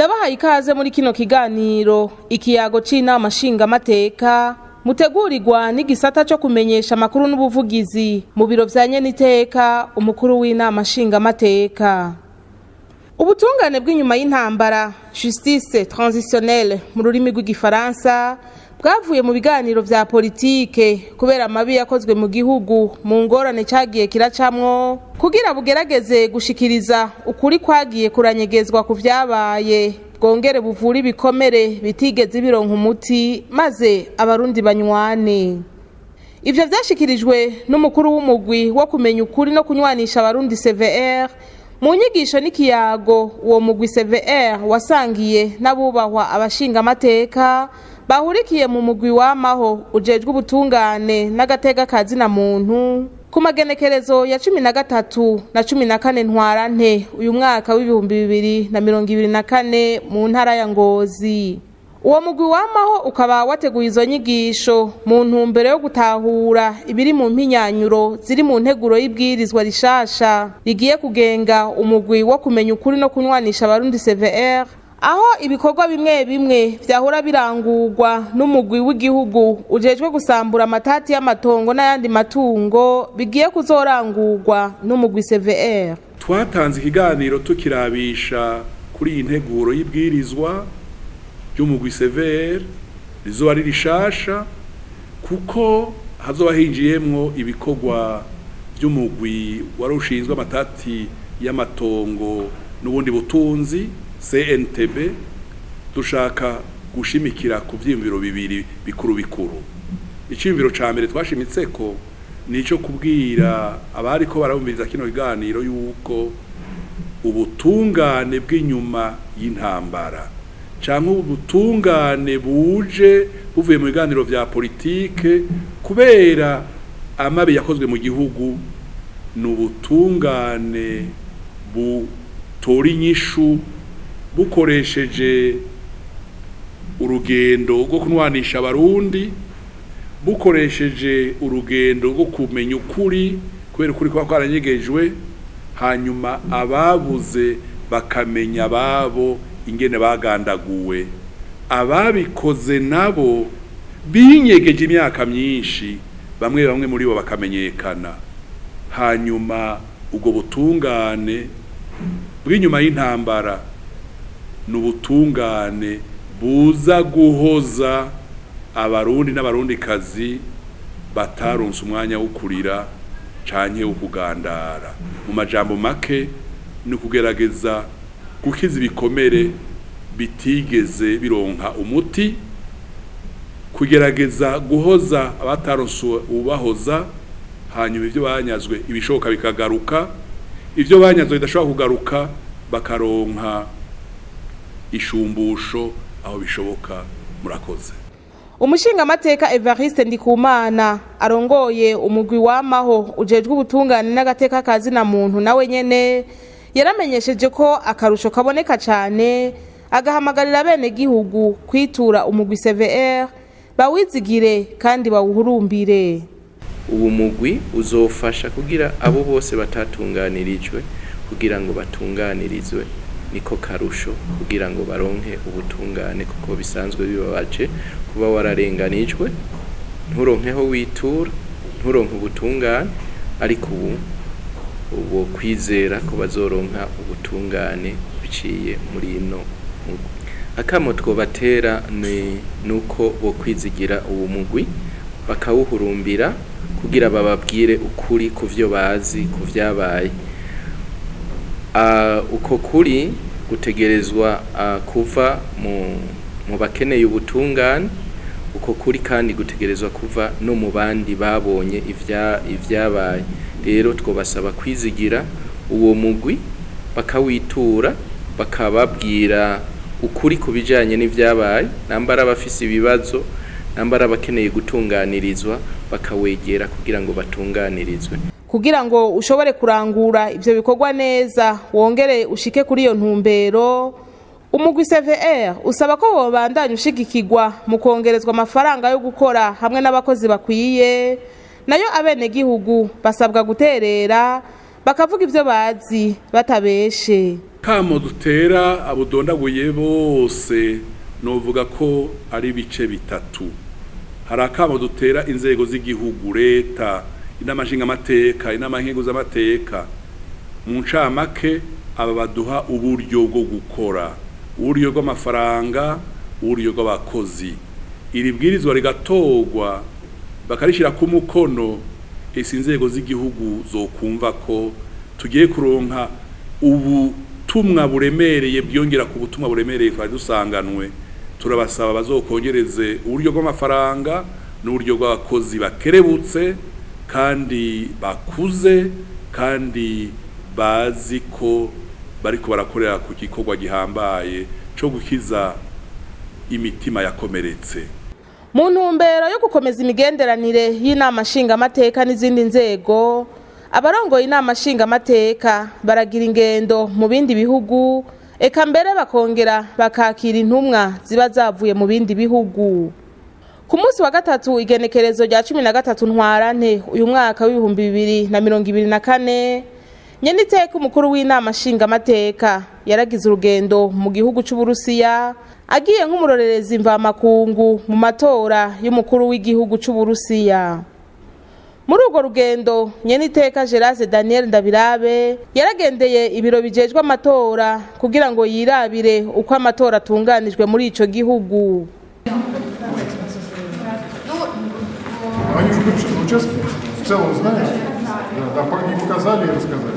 ndabahaye ikaze muri kino kiganiro ikiyago c'inama nshingamateka mutegurirwa n'igisata co kumenyesha amakuru n'ubuvugizi mu biro vya nyeniteka umukuru w'inama nshingamateka ubutungane bw'inyuma y'intambara justice transitionnelle mu rurimi rw'igifaransa bwavuye mu biganiro vya politike kubera amabi yakozwe mu gihugu mu ngorane cagiye kiracamwo kugira bugerageze gushikiriza ukuri kwagiye kuranyegezwa ku vyabaye bwongere buvura ibikomere bitigeze bironka umuti maze abarundi banywane ivyo vyashikirijwe n'umukuru w'umugwi wo kumenya ukuri no kunywanisha abarundi cvr mu nyigisho n'ikiyago uwo mugwi cvr wasangiye n'abubahwa abashingamateka bahurikiye mu mugwi w'amaho ujejwe ubutungane n'agateka kazina muntu ku magenekerezo ya cumi na gatatu na cumi na kane ntwarante uyu mwaka w'ibihumbi bibiri na mirongo ibiri na kane mu ntara ya ngozi uwo mugwi w'amaho ukaba wateguye izo nyigisho mu ntumbero yo gutahura ibiri mu mpinyanyuro ziri mu nteguro y'ibwirizwa rishasha rigiye kugenga umugwi wo kumenya ukuri no kunywanisha abarundi cvr aho ibikorwa bimwe bimwe vyahora birangurwa n'umugwi w'igihugu ujejwe gusambura amatati y'amatongo n'ayandi matungo bigiye kuzorangurwa n'umugwi cvr twatanze ikiganiro tukirabisha kuri iyi nteguro y'ibwirizwa ry'umugwi cvr rizoba ari rishasha kuko hazoba hinjiyemwo ibikorwa vy'umugwi wari ushinzwe amatati y'amatongo n'ubundi butunzi CNTB dushaka gushimikira ku vyiyumviro bibiri bikuru bikuru iciyumviro ca mbere twashimitse ko nico kubwira abari ko barabumviriza kino kiganiro yuko ubutungane bw'inyuma y'intambara canke ubutungane buje buvuye mu biganiro vya politike kubera amabi yakozwe mu gihugu ni ubutungane butora inyishu bukoresheje urugendo rwo kunwanisha abarundi bukoresheje urugendo rwo kumenya ukuri kubera ukuri kuba kwaranyegejwe hanyuma ababuze bakamenya ababo ingene bagandaguwe ababikoze nabo binyegeje imyaka myinshi bamwe bamwe muri bo bakamenyekana hanyuma ubwo butungane bw'inyuma y'intambara ni ubutungane buza guhoza abarundi n'abarundikazi bataronse umwanya wo kurira canke wo kugandara mu majambo make ni ukugerageza gukiza ibikomere bitigeze bironka umuti kugerageza guhoza abataronse ubahoza hanyuma ibyo banyazwe ibishoboka bikagaruka ibyo banyazwe bidashobora kugaruka bakaronka ishumbusho aho bishoboka murakoze umushingamateka evariste ndikumana arongoye umugwi w'amaho ujejwe ubutungane n'agateka kazina muntu nawe nyene yaramenyesheje ko akarusho kaboneka cyane agahamagarira bene gihugu kwitura umugwi cvr bawizigire kandi bawuhurumbire ubu mugwi uzofasha kugira abo bose batatunganirijwe kugira ngo batunganirizwe niko karusho kugira ngo baronke ubutungane kuko bisanzwe bibabaje kuba wararenganijwe nturonkeho witura nturonke ubutungane ariko ubu ubu kwizera ko bazoronka ubutungane biciye muri ino akamo twobatera ni nuko bo kwizigira uwo mugwi bakawuhurumbira kugira bababwire ukuri ku vyo bazi ku vyabaye uko kuri gutegerezwa kuva mu bakeneye ubutungane uko kuri kandi gutegerezwa kuva no mu bandi babonye ibyabaye rero twabasaba kwizigira uwo mugwi bakawitura bakababwira ukuri ku bijyanye n'ibyabaye nambara bafise ibibazo nambara abakeneye gutunganirizwa bakawegera kugira ngo batunganirizwe kugira ngo ushobore kurangura ivyo bikorwa neza wongere ushike kuri iyo ntumbero umugwi cvr usaba ko wobandanya ushigikirwa mu kongerezwa amafaranga yo gukora hamwe n'abakozi bakwiye nayo abenegihugu basabwa guterera bakavuga ivyo bazi batabeshe akamo dutera abudondaguye bose novuga ko ari ibice bitatu hari akamo dutera inzego z'igihugu leta inama nshingamateka inama nkenguzamateka mu ncamake aba baduha uburyo bwo gukora uburyo bw'amafaranga uburyo bw'abakozi iri bwirizwa rigatorwa bakarishyira ku mukono ese inzego z'igihugu zokumva ko tugiye kuronka ubutumwa buremereye byongera ku butumwa buremereye twari dusanganwe turabasaba bazokongereze uburyo bw'amafaranga n'uburyo bw'abakozi bakerebutse kandi bakuze kandi bazi ko bariko barakorera ku gikorwa gihambaye cyo gukiza imitima yakomeretse mu ntumbero yo gukomeza imigenderanire y'inama nshingamateka n'izindi nzego abarongoye inama nshingamateka baragira ingendo mu bindi bihugu eka mbere bakongera bakakira intumwa ziba zavuye mu bindi bihugu ku munsi wa gatatu igenekerezo rya cumi na gatatu ntwarante uyu mwaka w'ibihumbi bibiri na mirongo ibiri na kane nyeniteka umukuru w'inama nshingamateka yaragize urugendo mu gihugu c'uburusiya agiye nk'umurorerezi mvamakungu mu matora y'umukuru w'igihugu c'uburusiya muri urwo rugendo nyeniteka gerase daniel ndabirabe yaragendeye ibiro bijejwe amatora kugira ngo yirabire uko amatora atunganijwe muri ico gihugu Они же бывшие на участке в целом знают? Да, да, пока не показали и рассказали.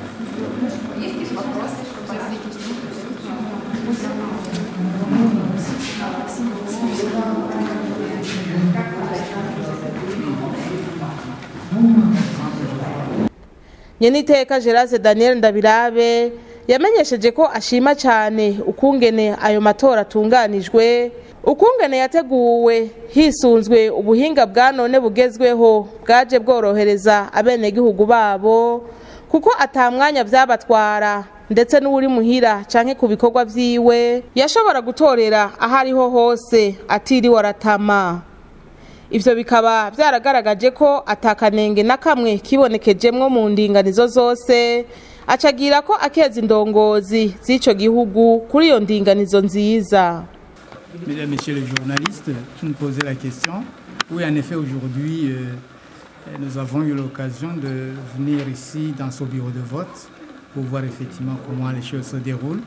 nyeniteka gerase daniel ndabirabe yamenyesheje ko ashima cyane ukungene ayo matora atunganijwe ukungene yateguwe hisunzwe ubuhinga bwa none bugezweho bwaje bworohereza abenegihugu babo kuko atamwanya vyabatwara ndetse n'uwuri muhira canke ku bikorwa vyiwe yashobora gutorera aho ariho hose atiriwe aratama ivyo bikaba vyaragaragaje ko atakanenge na kamwe kibonekejemwo mu ndinganizo zose acagira ko akeza indongozi z'ico gihugu kuri iyo ndinganizo nziza Mesdames, Messieurs les journalistes, qui nous posaient la question. Oui, en effet, aujourd'hui, euh, nous avons eu l'occasion de venir ici dans ce bureau de vote pour voir effectivement comment les choses se déroulent.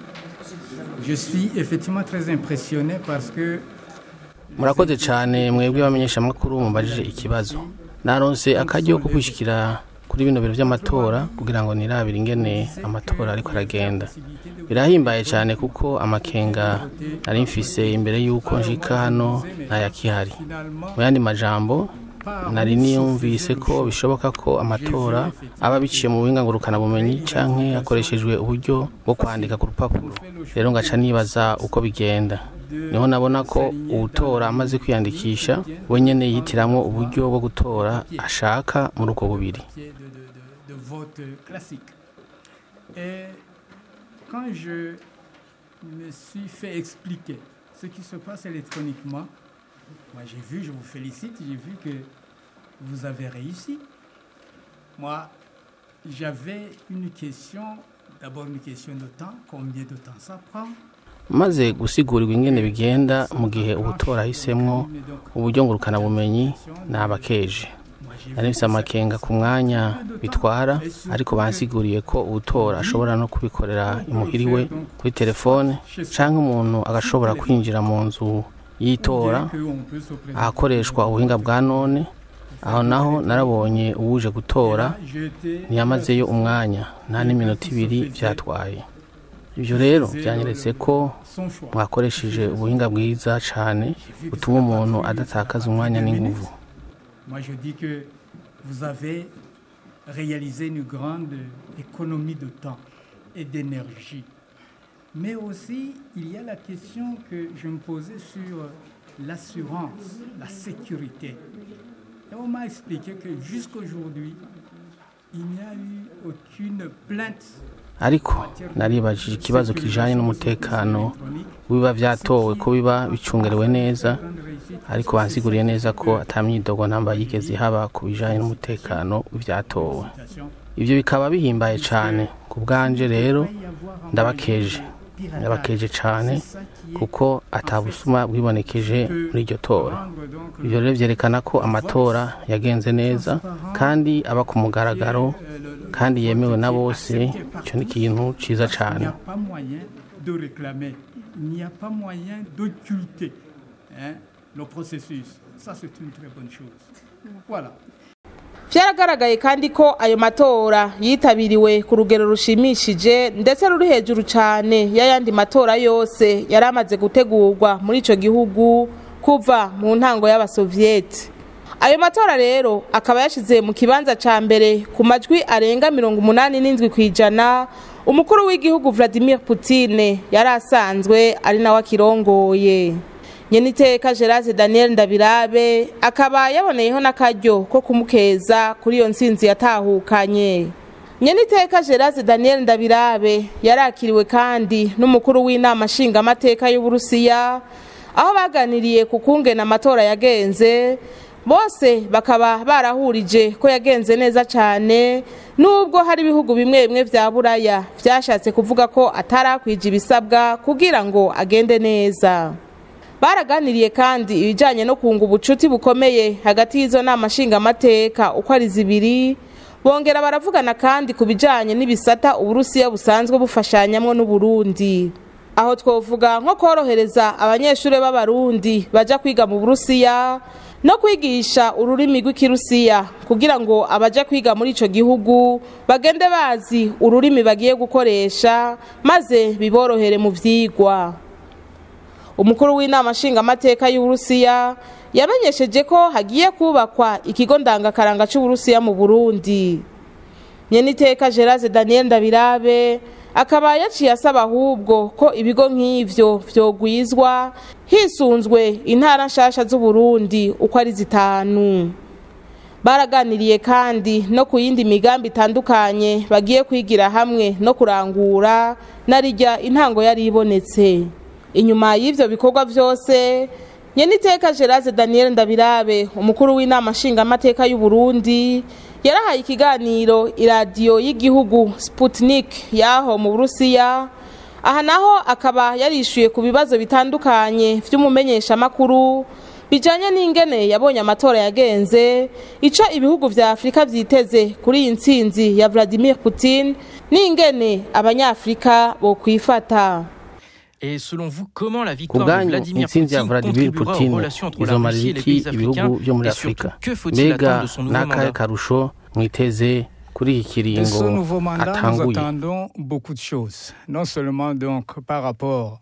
Je suis effectivement très impressionné parce que murakoze cyane mwebwe bamenyeshamakuru mubajije ikibazo naronse akaryo ko kwishyikira kuri bino biro by'amatora kugira ngo nirabire ingene amatora ariko aragenda birahimbaye cyane kuko amakenga nari mfise imbere y'uko njika hano ntayakihari mu yandi majambo nari niyumvise ko bishoboka ko amatora aba biciye mu buhinga ngurukanabumenyi canke hakoreshejwe uburyo bwo kwandika ku rupapuro rero ngaca nibaza uko bigenda niho nabona ko uwutora amaze kwiyandikisha we nyene yitiramwo uburyo bwo gutora ashaka muri ubwo bubiri de, de, de, de vote classique. Et quand je me suis fait expliquer ce qui se passe électroniquement, moi j'ai vu, je vous félicite, j'ai vu que vous avez réussi. Moi, j'avais une question, d'abord une question de temps, combien de temps ça prend maze gusigurwa ingene bigenda mu gihe ubutora ahisemwo uburyo ngurukanabumenyi nabakeje nari mfise amakenga ku mwanya bitwara ariko bansiguriye ko ubutora ashobora no kubikorera imuhiriwe kuri telefone canke umuntu agashobora kwinjira mu nzu y'itora ahakoreshwa ubuhinga bwa none aho naho narabonye uwuje gutora ntiyamazeyo umwanya nta n'iminota ibiri vyatwaye ibyo rero byanyeretse ko mwakoresheje ubuhinga bwiza cyane butuma umuntu adatakaza umwanya n'inguvu Moi, je dis que vous avez réalisé une grande économie de temps et d'énergie. Mais aussi, il y a la question que je me posais sur l'assurance, la sécurité. Et on m'a expliqué que jusqu'aujourd'hui, il n'y a eu aucune plainte ariko naribajije ikibazo kijanye n'umutekano wiba vyatowe ko biba bicungerewe neza ariko bansiguriye neza ko ata myidogo namba yigeze haba ku bijanye n'umutekano w'ivyatowe ivyo bikaba bihimbaye cane ku bwanje rero ndabakeje ndabakeje cyane kuko atabusuma bwibonekeje muri iryo tora ibyo rero byerekana ko amatora yagenze neza kandi aba ku mugaragaro kandi yemewe na bose icyo ni ikintu cyiza Il n'y cyane a pas moyen de réclamer, il n'y a pas moyen d'occulter hein, le processus. Ça, c'est une très bonne chose. Voilà. byaragaragaye kandi ko ayo matora yitabiriwe ku rugero rushimishije ndetse ruri hejuru cyane y'ayandi matora yose yari amaze gutegurwa muri icyo gihugu kuva mu ntango y'abasoviyeti ayo matora rero akaba yashyize mu kibanza cya mbere ku majwi arenga mirongo umunani n'indwi ku ijana umukuru w'igihugu Vladimir Putin yari asanzwe ari nawe akirongoye nyeniteka gerase daniel ndabirabe akaba yaboneyeho n'akaryo ko kumukeza kuri iyo nsinzi yatahukanye nyeniteka gerase daniel ndabirabe yarakiriwe kandi n'umukuru w'inama nshingamateka y'uburusiya aho baganiriye ku kungena amatora yagenze bose bakaba barahurije ko yagenze neza cyane nubwo hari ibihugu bimwe bimwe bya buraya byashatse kuvuga ko atarakwije ibisabwa kugira ngo agende neza baraganiriye kandi ibijyanye no kunga ubucuti bukomeye hagati y'izo nama nshingamateka uko ari zibiri bongera baravugana kandi ku bijyanye n'ibisata uburusiya busanzwe bufashanyamo n'uburundi aho twavuga nko korohereza abanyeshuri b'abarundi bajya kwiga mu burusiya no kwigisha ururimi rw'ikirusiya kugira ngo abajya kwiga muri icyo gihugu bagende bazi ururimi bagiye gukoresha maze biborohere mu byigwa umukuru w'inama nshingamateka y'uburusiya yamenyesheje ko hagiye kubakwa ikigo ndangakaranga cy'uburusiya mu burundi nyeniteka gerase daniel ndabirabe akaba yaciye asaba ahubwo ko ibigo nk'ivyo vyogwizwa hisunzwe intara nshasha z'uburundi uko ari zitanu baraganiriye kandi no ku yindi migambi itandukanye bagiye kwigira hamwe no kurangura narijya intango yari ibonetse inyuma y'ivyo bikorwa vyose nyeniteka gerase daniel ndabirabe umukuru w'inama nshingamateka y'uburundi yarahaye ikiganiro iradiyo y'igihugu sputnik y'aho mu burusiya aha naho akaba yarishyuye ku bibazo bitandukanye by'umumenyeshamakuru bijyanye n'ingene yabonye amatora yagenze icyo ibihugu vya afurika vyiteze kuri iyi ntsinzi ya vladimir putin n'ingene abanyafurika bokwifata Et selon vous, comment la ku victoire de bwanyu Vladimir intsinzi ya Poutine vladimir contribuera putin aux relations entre la izomarira Russie et les iki pays ibihugu africains byo muri Et afurika surtout, que faut-il mbega attendre de son nouveau n'akahe mandat karusho mwiteze kuri iki De kiringo ce nouveau mandat, nous atanguye attendons beaucoup de choses. Non seulement donc par rapport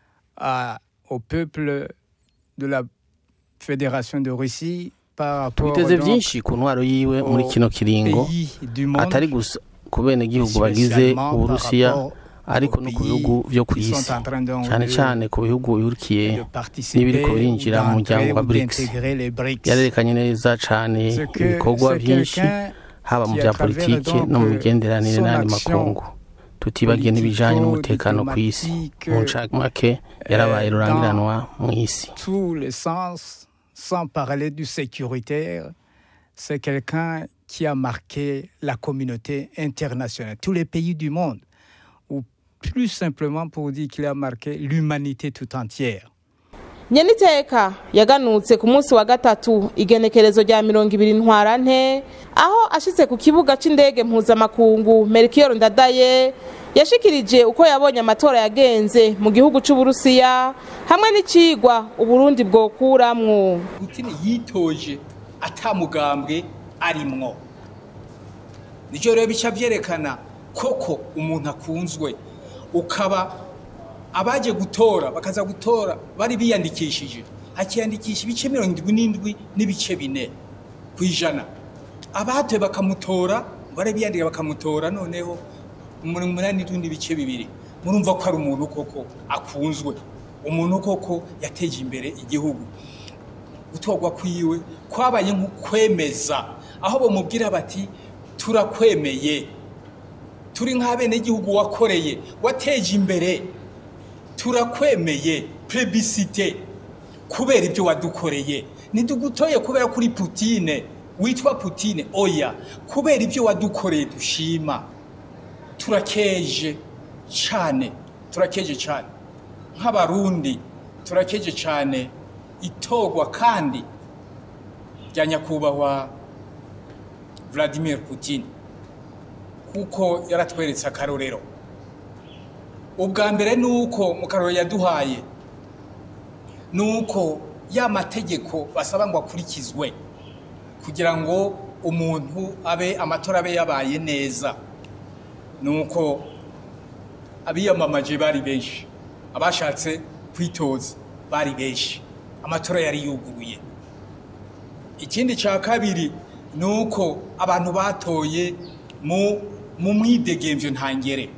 à- au peuple de la Fédération de Russie, par rapport twiteze donc byinshi ku ntwaro yiwe muri aux kino kiringo pays du monde, atari gusa ku benegihugu bagize spécialement par uburusiya rapport ariko aux no ku pays bihugu byo ku qui isi sont en train donc cyane de- cyane ku bihugu bihurikiye de participer n'ibiriko ou birinjira mu d'entrer muryango wa ou BRICS d'intégrer les BRICS. yarerekanye neza cyane C'est que ibikorwa c'est byinshi quelqu'un haba mu qui, bya à travers politiki donc, no mu migenderanire son n'andi action makungu tutibagiye n'ibijyanye n'umutekano ku isi politico-diplomatique, mu ncamake yarabaye euh, rurangiranwa mu isi tous les sens, sans parler du sécuritaire, c'est quelqu'un qui a marqué la communauté internationale, tous les pays du monde, ou plus simplement pour dire qu'il a marqué l'humanité tout entière. nyeniteka yaganutse ku munsi wa gatatu igenekerezo rya mirongo ibiri ntwarante aho ashitse ku kibuga c'indege mpuzamakungu merikiyoro ndadaye yashikirije uko yabonye amatora yagenze mu gihugu c'uburusiya hamwe n'icigwa uburundi bwokuramwo Putin yitoje atamugambwe arimwo nicyo rero bica byerekana koko umuntu akunzwe ukaba abaje gutora bakaza gutora bari biyandikishije akiyandikisha ibice mirongo irindwi n'indwi n'ibice bine ku ijana abatoye bakamutora bari biyandika bakamutora noneho mirongo umunani n'indwi n'ibice bibiri murumva ko ari umuntu koko akunzwe umuntu koko yateje imbere igihugu gutorwa kwiwe kwabaye nk'ukwemeza aho bamubwira bati turakwemeye turi nk'abenegihugu wakoreye wateje imbere turakwemeye plebisite kubera ibyo wadukoreye ntidugutoye kubera kuri putine witwa putine oya kubera ibyo wadukoreye dushima turakeje cyane turakeje cyane nk'abarundi turakeje cyane itogwa kandi rya nyakubahwa Vladimir Putin kuko yaratweretse akarorero ubwa mbere ni uko mu karorero yaduhaye ni uko ya mategeko basaba ngo akurikizwe kugira ngo umuntu abe amatora abe yabaye neza ni uko abiyamamaje bari benshi abashatse kwitoza bari benshi amatora yari yuguruye ikindi cya kabiri ni uko abantu batoye mu mu mwidegemvyo ntangere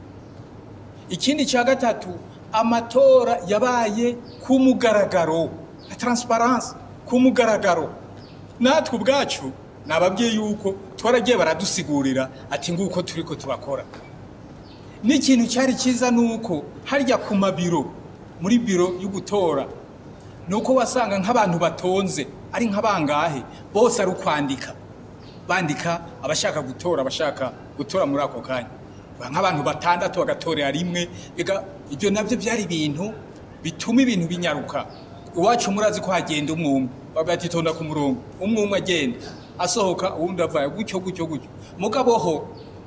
ikindi cya gatatu amatora yabaye ku mugaragaro na transparence ku mugaragaro natwe ubwacu nababwiye yuko twaragiye baradusigurira ati nguko turi ko turakora n'ikintu cyari cyiza ni uko harya ku mabiro muri biro yo gutora ni uko wasanga nk'abantu batonze ari nk'abangahe bose ari ukwandika bandika abashaka gutora abashaka gutora muri ako kanya nk'abantu batandatu bagatorera rimwe ega ibyo nabyo byari ibintu bituma ibintu binyaruka iwacu murazi ko hagenda umwe umwe bagahita itonda ku murongo umwe umwe agenda asohoka uwundi avaye gutyo gutyo gutyo mugabo ho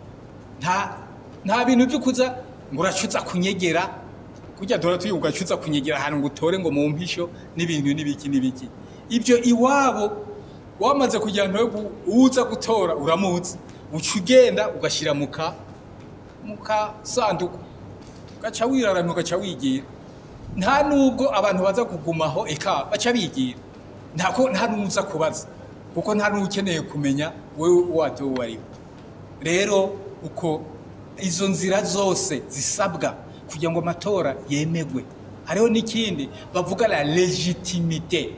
nta nta bintu byo kuza ngo uracuza kunyegera kujya dora tuyi ugacuza kunyegera ahantu ngo utore ngo mu mpisho n'ibintu n'ibiki n'ibiki ibyo iwabo wamaze kugira ngo uza gutora uramuzi uca ugenda ugashyira mu ka mu kasanduku ugaca wiraramye ugaca wigira nta nubwo abantu baza kugumaho eka baca bigira ntako nta n'uza kubaza kuko nta n'ukeneye kumenya wowe watowe uwo ari we rero uko izo nzira zose zisabwa kugira ngo amatora yemegwe hariho n'ikindi bavuga la legitimite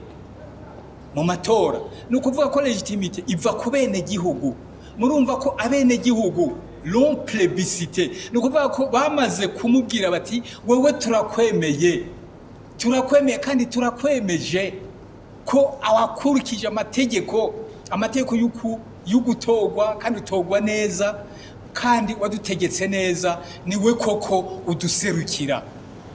mu matora ni ukuvuga ko legitimite iva ku benegihugu murumva ko abenegihugu long plebiscite ni ukuvuga ko bamaze kumubwira bati wowe turakwemeye turakwemeye kandi turakwemeje ko awakurikije amategeko amategeko y'ugutorwa kandi utorwa neza kandi wadutegetse neza niwe koko uduserukira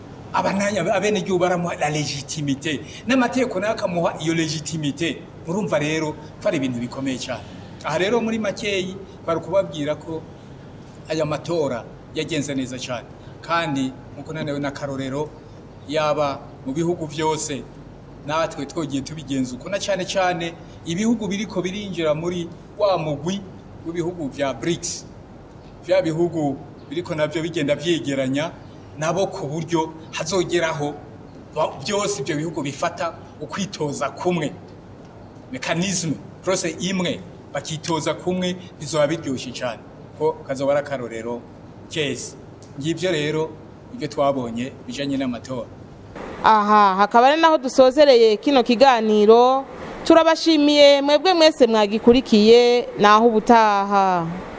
abenegihugu baramuha la legitimite n'amategeko nayo akamuha iyo legitimite murumva rero ko ari ibintu bikomeye cyane aha rero muri makeyi bari kubabwira ko aya matora yagenze neza cyane kandi nk'uko nanewe n'akarorero yaba mu bihugu byose natwe twogiye tubigenza uko na cyane cyane ibihugu biriko birinjira muri wa mugwi w'ibihugu bya BRICS bya bihugu biriko nabyo bigenda byegeranya nabo ku buryo hazogeraho byose ibyo bihugu bifata ukwitoza kumwe mekanizme prose imwe bakitoza kumwe bizoba biryoshye cyane ko kazoba ari akarorero keza ngibyo rero ibyo twabonye bijanye n'amatora aha hakaba ari naho dusozereye kino kiganiro turabashimiye mwebwe mwese mwagikurikiye naho ubutaha